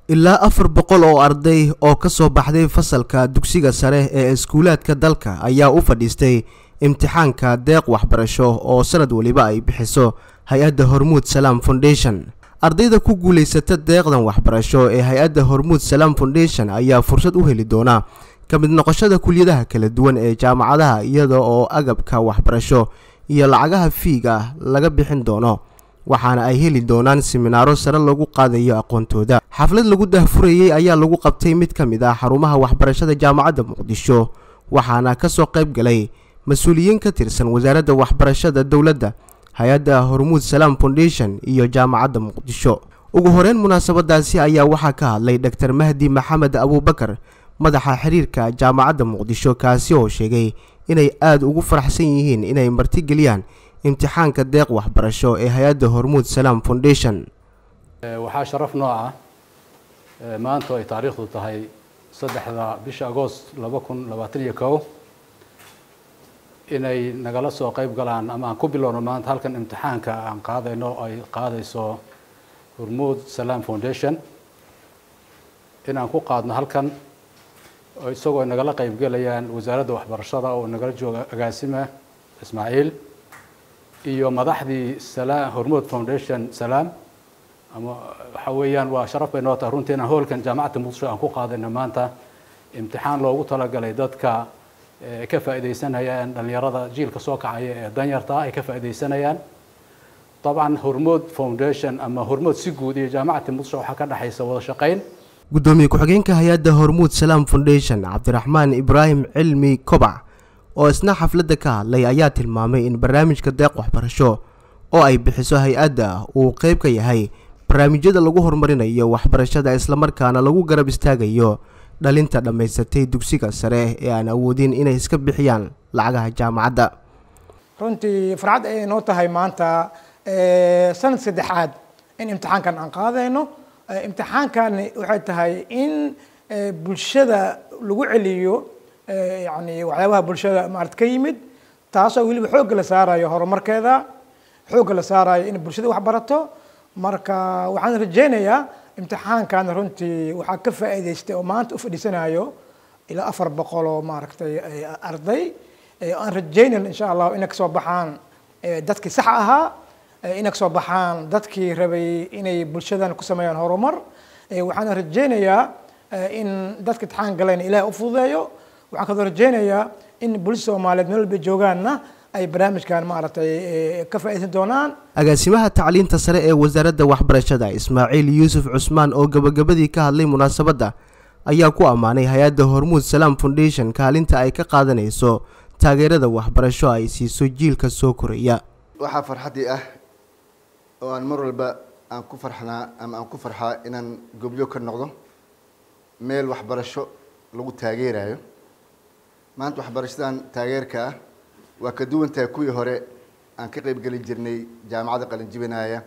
ilaa afar boqol oo arday oo ka soo baxday fasalka dugsiga sare ee iskuulaadka dalka ayaa u fadhiistay imtixaanka deeq waxbarasho oo sanad weliba ay bixiso hay-adda hormuud salaam foundation ardayda ku guulaysata deeqdan waxbarasho ee hay-adda hormuud salaam foundation ayaa fursad u heli doona ka mid noqoshada kuliyadaha kala duwan ee jaamacadaha iyada oo agabka waxbarasho iyo lacagaha fiiga laga bixin doono waxaana ay heli doonaan siminaaro sare lagu qaadayo aqoontooda xaflad lagu dahfurayey ayaa lagu qabtay mid ka mid ah xarumaha waxbarashada jaamacadda muqdisho waxaana ka soo qayb galay mas-uuliyiin ka tirsan wasaaradda waxbarashada dowladda hay-adda hormuud salaam foundation iyo jaamacadda muqdisho ugu horeyn munaasabadaasi ayaa waxaa ka hadlay dor mahdi maxamed abuubakar madaxa xiriirka jaamacadda muqdisho kaasi oo sheegay inay aada ugu faraxsan yihiin inay martigeliyaan imtixaanka deeq waxbarasho ee hay-adda hormuud salaam foundation waxaa sharaf noo ah maanta ay taariikhdu tahay saddexda bisha agoost laba kun labaatan iyo kow inay nagala soo qayb galaan ama aan ku bilowno maanta halkan imtixaanka aan qaadayno ay qaadayso hormuud salaam foundation inaan ku qaadno halkan isagoo ay nagala qayb gelayaan wasaaradda waxbarashada oo nagala jooga agaasima ismaaciil iyo madaxdii salaam hormuud foundation salaam ama waxa weeyaan waa sharaf bay noo tahay runtii inaan hoolkan jaamacadda muqdisho aan ku qaadayno maanta imtixaan loogu talagalay dadka ka faa'iidaysanayaan dhalinyarada jiilka soo kacaya ee danyarta ay ka faa'iidaysanayaan dabcan hormuud foundation ama hormuud si guud iyo jaamacadda muqdisho waxaa ka dhexaysa wada shaqayn gudoomiye ku-xigeenka hay-adda hormuud salaam foundation cabdiraxmaan ibraahim cilmi kobac oo isna xafladda ka hadlay ayaa tilmaamay in barnaamijka deeq waxbarasho oo ay bixiso hay-adda uu qeyb ka yahay barnaamijyada lagu horumarinayo waxbarashada islamarkaana lagu garab istaagayo dhalinta dhammaysatay dugsiga sare ee aan awoodin inay iska bixiyaan lacagaha jaamacadda runtii farxad ayay noo tahay maanta sanad saddexaad in imtixaankan aan qaadayno imtixaankani waxay tahay in bulshada lagu celiyo yani waxyaabaha bulshada maarata ka yimid taasoo weliba xoogga la saarayo horumarkeeda xoogga la saarayo in bulshada wax barato marka waxaan rajeynayaa imtixaankan runtii waxaa ka faa'iidaystay oo maanta u fadhiisanayo ilaa afar boqol oo maaragtay arday aan rajeynayn insha allah inay kasoo baxaan dadkii sax ahaa inay kasoo baxaan dadkii rabay inay bulshadan ku sameeyaan horumar waxaan rajeynayaa in dadka imtixaan galayna ilaah u fududeeyo waxaan kaloo rajeynayaa in bulshada soomaaliyeed meel walba joogaanna ay barnaamijkan maaragtay ka faa'iidaysan doonaan agaasimaha tacliinta sare ee wasaaradda waxbarashada ismaaciil yuusuf cusmaan oo gabagabadii ka hadlay munaasabadda ayaa ku ammaanay hay-adda hormuud salaam foundation kaalinta ay ka qaadanayso taageerada waxbarasho ay siiso jiilka soo koraya waxaa farxaddii ah oo aan mar walba aan ku farxnaa ama aan ku farxaa inaan gobyo ka noqdo meel waxbarasho lagu taageerayo maanta waxbarashadan taageerka ah waa ka duwan tahay kuwii hore aan ka qayb geli jirnay jaamacadda qalinjibinaya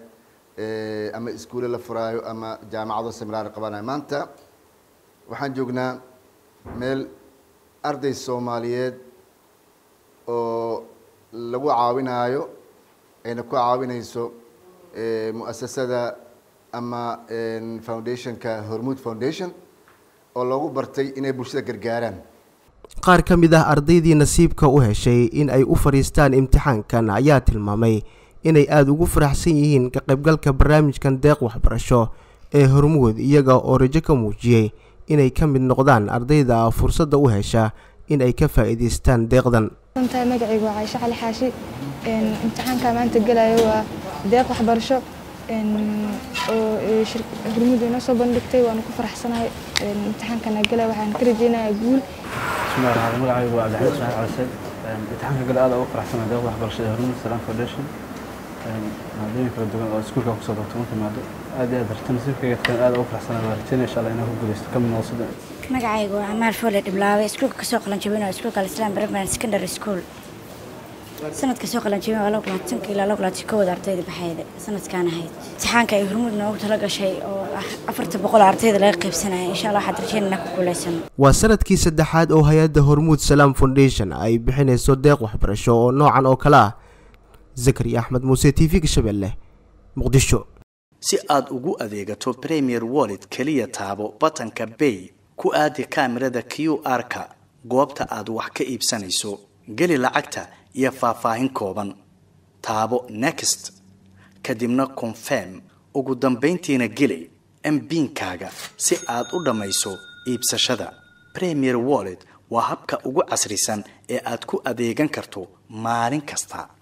ama iskuulle la furaayo ama jaamacado seminaar qabanayo maanta waxaan joognaa meel arday soomaaliyeed oo lagu caawinaayo ayna ku caawinayso muasasada ama foundationka hormuud foundation oo loogu bartay inay bulshada gargaaraan qaar ka mid ah ardaydii nasiibka u heshay in ay u fadhiistaan imtixaankan ayaa tilmaamay inay aada ugu faraxsan yihiin ka qaybgalka barnaamijkan deeq waxbarasho ee hormuud iyaga oo rajo ka muujiyey inay ka mid noqdaan ardayda fursadda u hesha in ay ka faa'iidaystaan deeqdan tahay magacaygu waa caaisho cali xaashi imtixaanka maanta gelayo waa deeq waxbarasho oo hormuud inoo soo bandhigtay waanu ku faraxsanahay imtixaankana gelaya waxaan ka rajeynayaa guul bismillahi raxmaan magacaygu waa cabdixamiid ismaaciil calisay imtixaanka gale aad ugu faraxsanahay deeqda waxbarashada hormuud salaam foundation maadooyin kala duwan oo iskuulka kusoo barto marka maado aad iyo aad barta nasiibkayga tan aad ugu faraxsanahay waa rajeynaya insha allah inaan ku guuleysto ka mid noqosada magacaygu waa camaar foole dhiblaawe iskuulka kasoo qalanjabinoo iskuulka alislam primary secondary school sanadka soo qalanjabin waa laba kulaatanka ilaa laba kulaatan kowda ardayda baxayda sanadkaan ahayd imtixaanka ay hormuud noogu tala gashay oo ah afarta boqol ardayda laga qaybsanaya insha allah waxaad rajeynana ku guuleysano waa sanadkii saddexaad oo hay-adda hormuud salaam foundation ay bixinayso deeq waxbarasho oo noocan oo kale ah zakari axmed muuse t v-ga shabeelle muqdisho si aad ugu adeegato premier wallet keliya taabo batanka bay ku aadi kaamirada q r-ka goobta aad wax ka iibsanayso geli lacagta iyo faahfaahin kooban taabo next kadibna confirm ugu dambayntiina geli mbiinkaaga si aad u dhammayso iibsashada premier wallet waa habka ugu casrisan ee aad ku adeegan karto maalin kasta